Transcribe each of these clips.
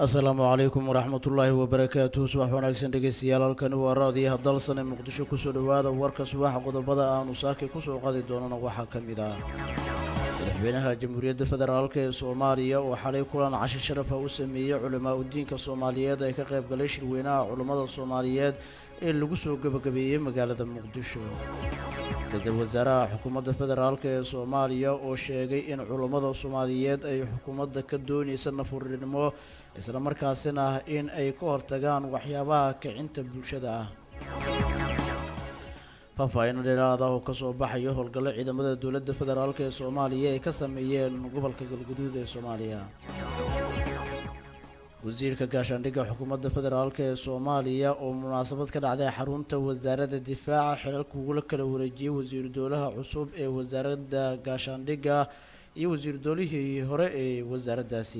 asalaamu calaykum waraxmatullaahi wabarakaatuhu subax wanaagsan dhegeystayaal halkani waa raadiyaha dalsan ee muqdisho kusoo dhowaada warka subaxa qodobada aanu saaki kusoo qadi doonana waxaa ka mid ah madaxweynaha jamhuuriyadda federaalk ee soomaaliya oo xalay kulan cashi sharafa u sameeyey culimaa udiinka soomaaliyeed ee ka qayb galay shirweynaha culummada soomaaliyeed ee lagu soo gebagabeeyey magaalada muqdisho ra-iisul wasaaraha xukuumadda federaalk ee soomaaliya oo sheegay in culummada soomaaliyeed ay xukuumadda ka doonaysa nafurinimo islamarkaasina in ay ka hortagaan waxyaabaha kicinta bulshada ah faahfaahin dheeraad ah oo kasoo baxayo howlgallo ciidamada dowladda federaalk ee soomaaliya ay ka sameeyeen gobolka galguduud ee soomaaliya wasiirka gaashaandhigga xukuumadda federaalk ee soomaaliya oo munaasabad ka dhacday xarunta wasaaradda difaaca xilalka ugula kala wareejiyey wasiiru dowlaha cusub ee wasaaradda gaashaandhigga iyo wasiiru doolihii hore ee wasaaraddaasi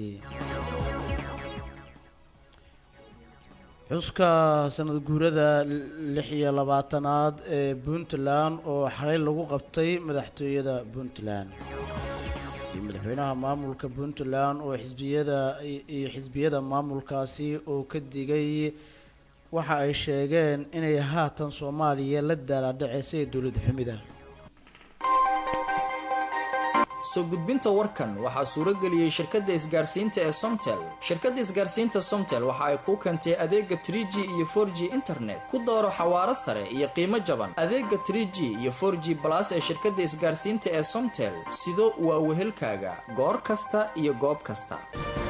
xuska sanad guurada lix iyo labaatanaad ee puntland oo xalay lagu qabtay madaxtooyada puntland iyo madaxweynaha maamulka puntland oo xisbiyada iyo xisbiyada maamulkaasi oo ka digay waxa ay sheegeen inay haatan soomaaliya la daalaadhaceysay dowlad xumida soo gudbinta warkan waxaa suuro geliyey shirkadda isgaarsiinta ee somtel shirkadda isgaarsiinta somtel waxa ay kuu keentay adeega trie g iyo for g internet ku dooro xawaaro sare iyo qiimo jaban adeega trie g iyo for g balas ee shirkadda isgaarsiinta ee somtel sido waa wehelkaaga goor kasta iyo goob kasta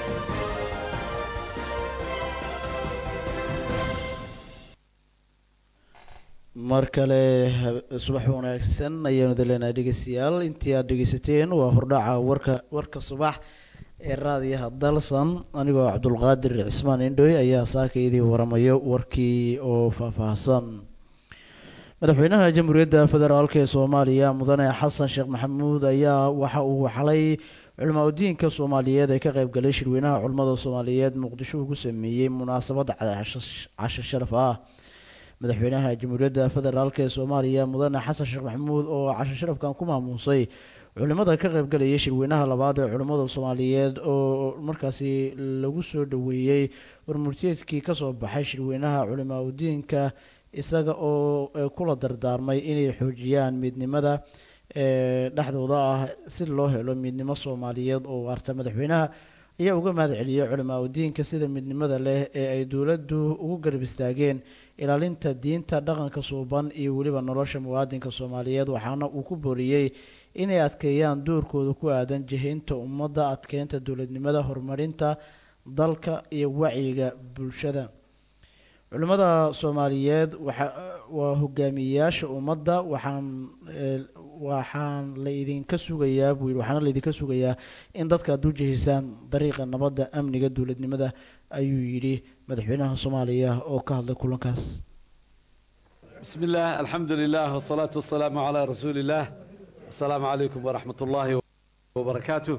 mar kale subax wanaagsan ayaanu daleenahay dhegeystayaal intii aad dhegeysateen waa hordhaca warka warka subax ee raadiyaha dalsan anigoo cabdulqaadir cismaan indhoy ayaa saaka idii waramayo warkii oo faahfaahsan madaxweynaha jamhuuriyadda federaalk ee soomaaliya mudane xasan sheekh maxamuud ayaa waxa uu xalay culimaa udiinka soomaaliyeed ee ka qayb galay shirweynaha culimmada soomaaliyeed muqdisho ugu sameeyey munaasabad casho sharaf ah madaxweynaha jamhuuriyadda federaalk ee soomaaliya mudane xasan sheekh maxamuud oo casho sharafkan ku maamuusay culimada ka qaybgalayay shirweynaha labaad ee culimmada soomaaliyeed oo markaasi lagu soo dhoweeyey warmurteedkii kasoo baxay shirweynaha culimaa udiinka isaga oo kula dardaarmay inay xoojiyaan midnimada ee dhexdooda ah si loo helo midnimo soomaaliyeed oo waarta madaxweynaha ayaa uga mahad celiyey culimaa udiinka sida midnimada leh ee ay dowladdu ugu garab istaageen ilaalinta diinta dhaqanka suuban iyo weliba nolosha muwaadinka soomaaliyeed waxaana uu ku booriyey inay adkeeyaan doorkooda ku aadan jihaynta ummadda adkeynta dowladnimada horumarinta dalka iyo wacyiga bulshada culimmada soomaaliyeed waa hogaamiyeyaasha ummadda waxaan waxaan la idinka sugayaa buu yidhi waxaana laydinka sugayaa in dadka aad u jihaysaan dariiqa nabadda amniga dowladnimada ayuu yidhi madaxweynaha soomaaliya oo ka hadlay kulankaas bismi illaah alxamdu lilah wsalaatu wasalaamu calaa rasuuli illaah assalaamu calaykum waraxmat ullaahi wabarakaatu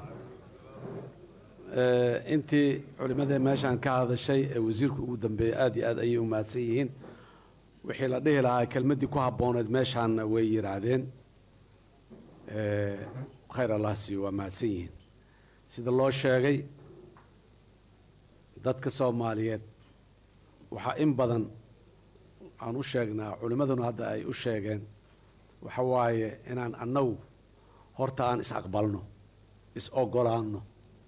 intii culimadee meeshaan ka hadashay ee wasiirku ugu dambeeyey aad iyo aad ayay u mahadsan yihiin wixii la dhihi lahaa kelmaddii ku habbooneed meeshaanna way yidhaahdeen khayr allah siiyo waa mahadsan yihiin sida loo sheegay dadka soomaaliyeed waxaa in badan aan u sheegnaa culimmaduna hadda ay u sheegeen waxa waaye inaan annagu horta aan is aqbalno is ogolaanno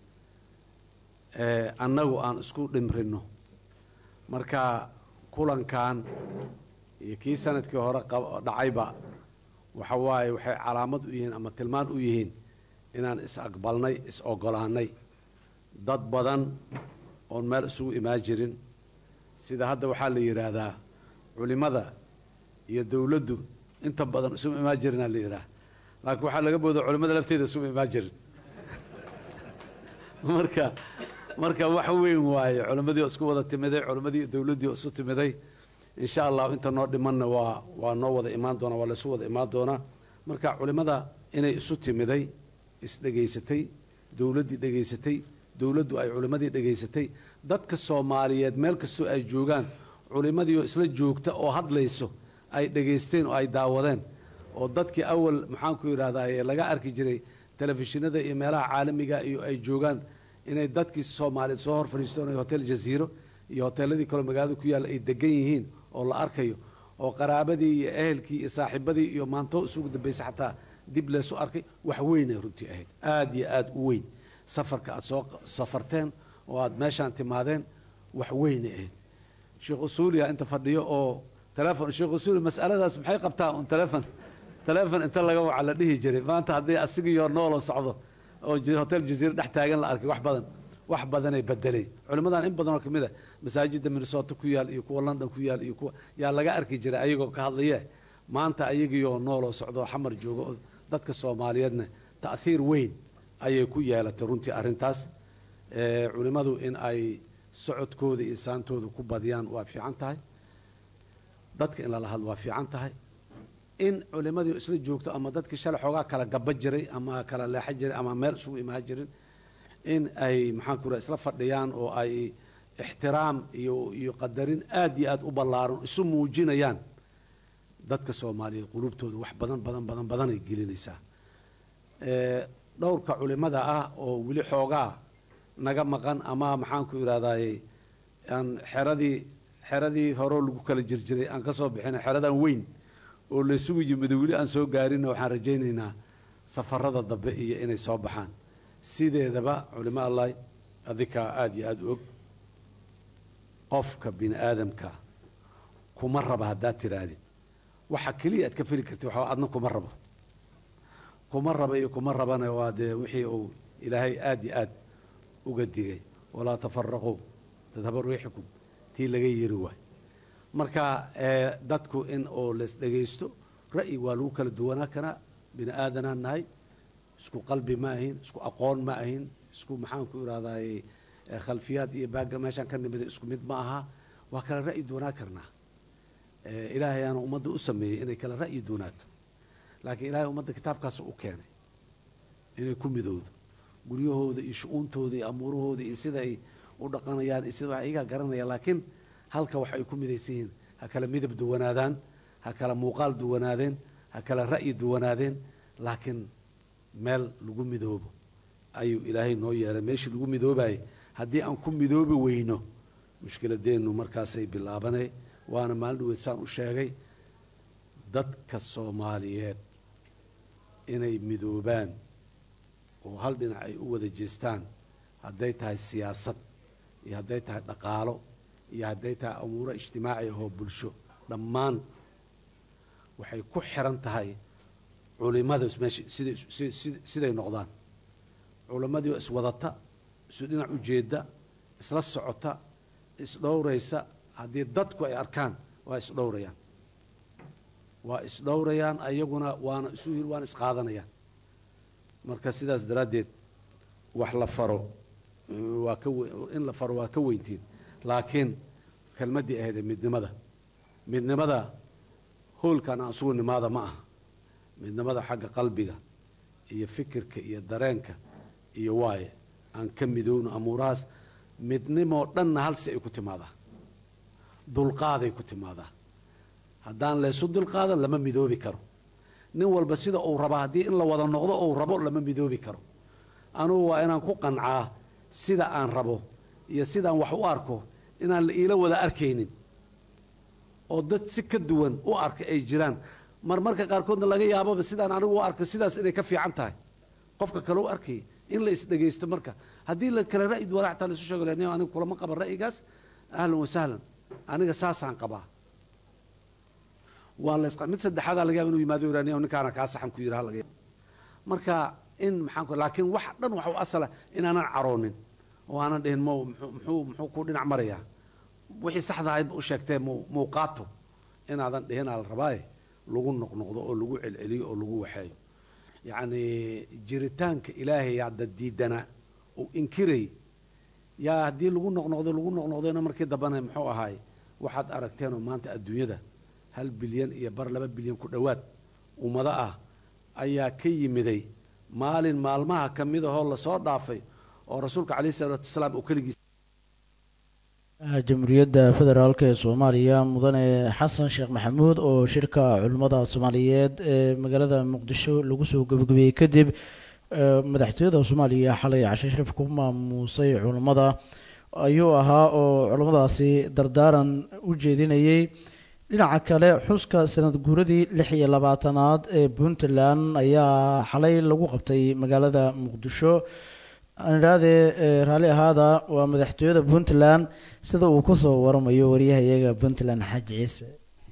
annagu aan isku dhimrinno marka kulankan iyo kii sanadkii hore dhacayba waxa waaye waxay calaamad u yihiin ama tilmaan u yihiin inaan is aqbalnay is ogolaannay dad badan oon meel isugu imaan jirin sida hadda waxaa la yidhaahdaa culimada iyo dowladdu inta badan isuma imaan jirinaa la yidhaha laakiin waxaa laga booda culimada lafteeda isuma imaan jirin marka marka wax weyn waaye culimmadii oo isku wada timiday culimmadii dowladdii oo isu timiday insha allahu inta noo dhimanna waa waa noo wada imaan doonaa waa laysu wada imaan doonaa marka culimmada inay isu timiday isdhegaysatay dowladdii dhegaysatay dowladdu ay culimmadii dhegaysatay dadka soomaaliyeed meel kastoo ay joogaan culimmadii oo isla joogta oo hadlayso ay dhegaysteen oo ay daawadeen oo dadkii awal maxaanku yidhahdaa laga arki jiray telefishinada iyo meelaha caalamiga iyo ay joogaan inay dadkii soomaaliyeed soo hor fadhiistoonay hotel jaziiro iyo hoteeladii kaleo magaalada ku yaalla ay degan yihiin oo la arkayo oo qaraabadii iyo ehelkii iyo saaxiibadii iyo maantoo isugu dambaysay xataa dib leesu arkay wax weynay runtii ahayd aada iyo aada u weyn safarka aada soo safarteen oo aada meeshaan timaadeen wax weynay ahayd sheekh usuuliya inta fadhiyo oo telefon sheekh usuuliya mas'aladaas maxay qabtaa un telefon telefon inta laga waca la dhihi jiray maanta haddii asigiyo noolo socdo oo hotel jaziira dhex taagan la arkay wax badan wax badanay bedelay culimmadan in badan oo kamid a masaajida minnesota ku yaal iyo kuwa london ku yaal iyo kuwa yaa laga arki jiray ayagoo ka hadlaye maanta ayagiioo nooloo socdo xamar jooga oo dadka soomaaliyeedna ta'hiir weyn ayay ku yeelatay runtii arrintaas culimmadu in ay socodkooda iyo saantooda ku badiyaan waa fiican tahay dadka in lala hadlo waa fiican tahay in culimadii isla joogto ama dadkii shalay xoogaa kala gaba jiray ama kala leexo jiray ama meel isugu imaan jirin in ay maxaan ku raha isla fadhiyaan oo ay ixtiraam iyo iyo qadarin aada iyo aada u ballaaran isu muujinayaan dadka soomaaliyeed qulubtooda wax badan badan badan badanay gelinaysaa dhowrka culimada ah oo weli xoogaa naga maqan ama maxaan ku idhahdaye aan xeradii xeradii horeo lagu kala jirjiray aan ka soo bixina xeradan weyn oo laysugu yimid weli aan soo gaarinna waxaan rajaynaynaa safarada dambe iyo inay soo baxaan sideedaba culimo allah adikaa aada iyo aada u og qofka bini aadamka kuma raba haddaad tirahdid waxa keliya aad ka feli karti waxa adna kuma rabo kuma raba iyo kuma rabana waa dee wixii uu ilaahay aada iyo aad uga digay walaa tafaraquu tadhaba riixukum tii laga yiri waay marka dadku in oo las dhegaysto ra'yi waa lagu kala duwanaa karaa bini aadanaan nahay isku qalbi ma ahin isku aqoon ma ahin isku maxaan ku irahdaye khalfiyaad iyo baagga meeshaan ka nimida isku mid ma aha waa kala ra'yi duwanaa karnaa ilaahay aana ummadda u sameeyey inay kala ra'yi duwanaato laakiin ilaahay ummadda kitaabkaas u keenay inay ku midowdo guryahooda iyo shu-uuntooda iyo amuurahooda iyo sida ay u dhaqanayaan iyo sida wax iyagaa garanaya laakiin halka wax ay ku midaysan yihiin ha kala midab duwanaadaan ha kala muuqaal duwanaadeen ha kala ra'yi duwanaadeen laakiin meel lagu midoobo ayuu ilaahay noo yeelay meeshii lagu midoobayay haddii aan ku midoobi weyno mushkiladeennu markaasay bilaabanay waana maalin dhaweyd saan u sheegay dadka soomaaliyeed inay midoobaan oo hal dhinac ay u wada jeestaan hadday tahay siyaasad iyo hadday tahay dhaqaalo iyo hadday tahay amuuro ijtimaaci ahoo bulsho dhammaan waxay ku xiran tahay culimada meesha siday siday noqdaan culimmadii oo iswadata isu dhinac ujeeda isla socota isdhowraysa haddii dadku ay arkaan waa isdhowrayaan waa isdhowrayaan ayaguna waana isu yiri waana isqaadanayaan marka sidaas daraaddeed wax la faro waa ka in la faro waa ka weyntiin laakiin kelmaddii ahaydee midnimada midnimada hoolkan aan isugu nimaada ma aha midnimada xagga qalbiga iyo fikirka iyo dareenka iyo waaye aan ka midowno amuurahaas midnimoo dhanna halsi ay ku timaadaa dulqaaday ku timaadaa haddaan laysu dulqaadan lama midoobi karo nin walba sida uu rabaa haddii in la wada noqdo uu rabo lama midoobi karo anugu waa inaan ku qancaa sida aan rabo iyo sidaan wax u arko inaan la iila wada arkaynin oo dad si ka duwan u arka ay jiraan marmarka qaarkoodna laga yaababa sidaan anigu u arko sidaas inay ka fiican tahay qofka kale u arkaya in la isdhegaysto marka haddii la kale ra'yi duwana xataa laisu sheego nin aniga kulama qaban ra'yigaas ahlan wasahlan aniga saasaan qabaa waa la mid saddexaadaa laga yaba inu yimaado iraniya ninkaana kaa saxan ku yiraha laga yaaba marka in maxaan ku laakiin wax dhan waxa u asala inaanan caroonin oo aanan dhihin mo muxuu muxuu ku dhinac marayaa wixii saxda ahayd u sheegtee mu muuqaato inaadan dhihinaa la rabaaye lagu noqnoqdo oo lagu celceliyo oo lagu waxeeyo yacni jiritaanka ilaahay hadda diidana uu inkiray yaa haddii lagu noqnoqdo lagu noqnoqdayna markii dambana muxuu ahaay waxaad aragteenoo maanta adduunyada hal bilyan iyo bar laba bilyan ku dhowaad ummado ah ayaa ka yimiday maalin maalmaha ka mid ahoo lasoo dhaafay oo rasuulka calayhi salaatu wasalaam uu keligiis jamhuuriyadda federaalk ee soomaaliya mudane xasan sheekh maxamuud oo shirka culimmada soomaaliyeed ee magaalada muqdisho lagu soo gebagabeeyey kadib madaxtooyada soomaaliya xalay cashe sharif ku maamuusay culammada ayuu ahaa oo culammadaasi dardaaran u jeedinayay dhinaca kale xuska sanad guuradii lix iyo labaatanaad ee puntland ayaa xalay lagu qabtay magaalada muqdisho aanidhahdee raalli ahaada waa madaxtooyada puntland sida uu kusoo waramayo waryahayaga puntland xaaji ciise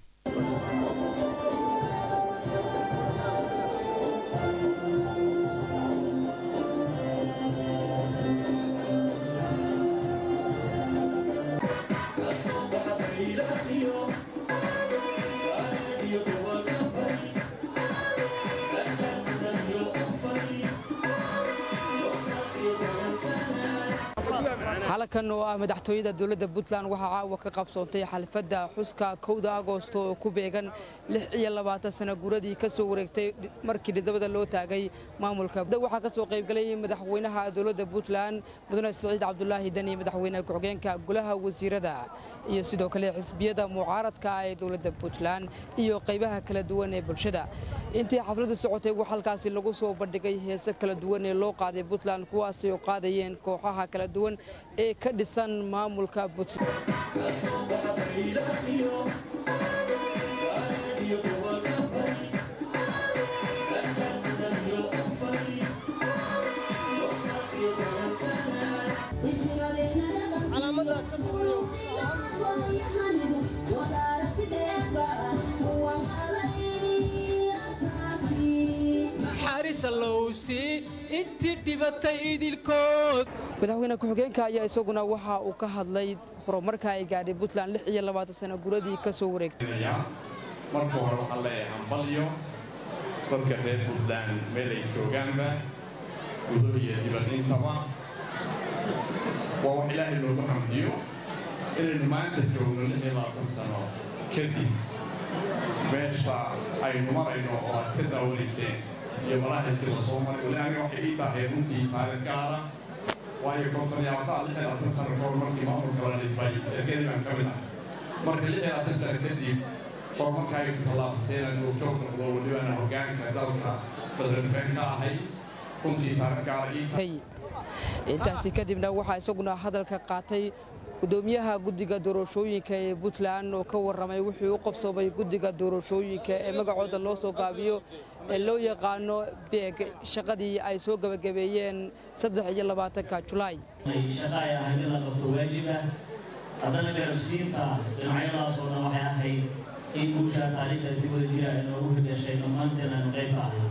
xalakan oo ah madaxtooyada dowladda puntland waxaa caawa ka qabsoontay xalfadda xuska kowda agoosto oo ku beegan lix iyo labaatan sana guradii ka soo wareegtay markii dhidabada loo taagay maamulka waxaa ka soo qaybgalay madaxweynaha dowladda puntland mudane siciid cabdulaahi deni madaxweyne ku-xigeenka golaha wasiirada iyo sidoo kale xisbiyada mucaaradka ee dowladda puntland iyo qaybaha kala duwan ee bulshada intii xafladdu socotay waxaa halkaasi lagu soo bandhigay heese kala duwan ee loo qaaday puntland kuwaasay oo qaadayeen kooxaha kala duwan ee ka dhisan maamulka puntland intii dhibatay idilkood madaxweyne ku-xigeenka ayaa isaguna waxa uu ka hadlay horumarka ay gaadhay puntland lix iyo labaatan sano guradii ka soo wareegtay marka hore waxaan leeyahay hambalyo dadka reer puntland meel ay joogaanba gudo iyo dibadintaba waa wax ilaahay loogu xamdiyo inaynu maanta joogno lix iyo labaatan sano kadib meesha aynu marayno oo aad ka daawanayseen iyo malaahidkii la soo maray wali aniga waxay ii tahay runtii taariikh gaara waayo konton iyo labaatan lix iyo labaatan sano kahor markii maamulka la dhidbay ergadii baan ka mid ah marka lix iyo labaatan sano kadib horumarka ay ku tallaabsatay inaan joog noqdo welibana hoggaanka dalka badarafeen ka ahay runtii taariikh gaara ii tahay intaasi kadibna waxaa isaguna hadalka qaatay gudoomiyaha guddiga doorashooyinka ee puntland oo ka warramay wuxuu u qabsoomay guddiga doorashooyinka ee magacooda loo soo gaabiyo ee loo yaqaano beeg shaqadii ay soo gebagabeeyeen saddex iyo labaatanka julaay shaqa ay ahayd in la qabto waajib ah haddana garabsiinta dhinacyadaas oo dhan waxay ahayd in guushaa taariikhda si wada jira ay noogu higashay dhammaanteen aanu qayb ka ahay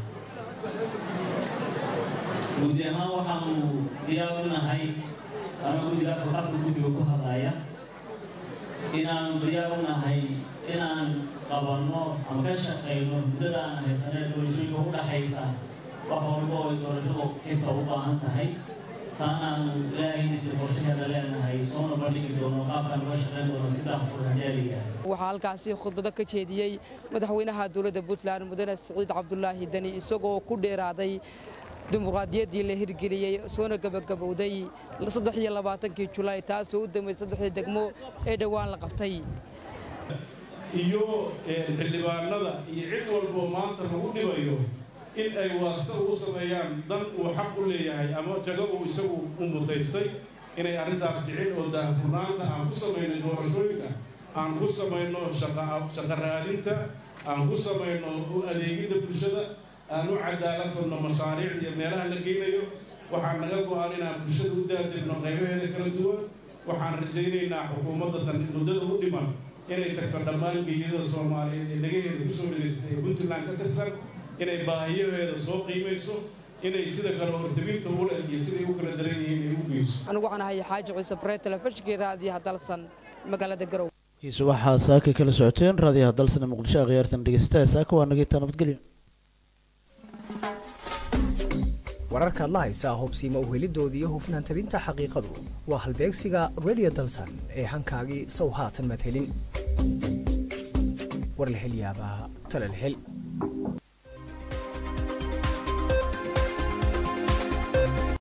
guudi ahaan waxaanu diyaar u nahay ama guddiga afka guddiga ku hadlaya inaanu diyaar u nahay inaan qabanno ama ka shaqayno muddada aan haysanee doorashooyinka u dhaxaysa wax walba oo ay doorashadu xigta u baahan tahay taanaanu ilaahay ninka qorshaheeda leenahay soona bandhigi doono qaabkaan uga shaqayn doono sidaa furhadeeliga waxaa halkaasi khudbado ka jeediyey madaxweynaha dowladda puntland mudane siciid cabdulaahi deni isagoo ku dheeraaday dimuqraadiyaddii la hirgeliyey soona gebagabowday saddex iyo labaatankii julaay taasoo u dambeysay saddexdii degmo ee dhowaan la qabtay iyo xildhibaanada iyo cid walboo maanta lagu dhibayo in ay waasta ugu sameeyaan dan uu xaq u leeyahay ama jago uu isagu u mutaystay inay arrintaas dhicin oo daahfurnaanta aan ku samayno doorashooyinka aan ku samayno shaqa raadinta aan ku samayno u adeegidda bulshada aan u cadaaladfurno mashaariic iyo meelaha la geynayo waxaan naga go-an inaan bulshada u daadegno qaybaheeda kala duwan waxaan rajaynaynaa xukuumadda tan muddada u dhiman inay tagto dhammaan geeyada soomaaliyeed ee dhagaheeda kusoo dhegaysatay ee puntland ka tirsan inay baahiyaheeda soo qiimayso inay sida kale hortabinta ule iyo siday u kala daran yihiin ay u geyso anigu waxaan ahay xaaji ciise baree telefishinkii raadiyaha dalsan magaalada garow kiisa waxaa saaka kala socoteen raadiyaha dalsana muqdisho khiyaartan dhegeystaha saaka waa nagitaa nabadgelyo wararkaad la haysaa hubsiima uhelidoodii iyo hufnaan tabinta xaqiiqadu waa halbeegsiga radio dalsan ee hankaagii sow haatan maad helin war la hel yaabaa tale la hel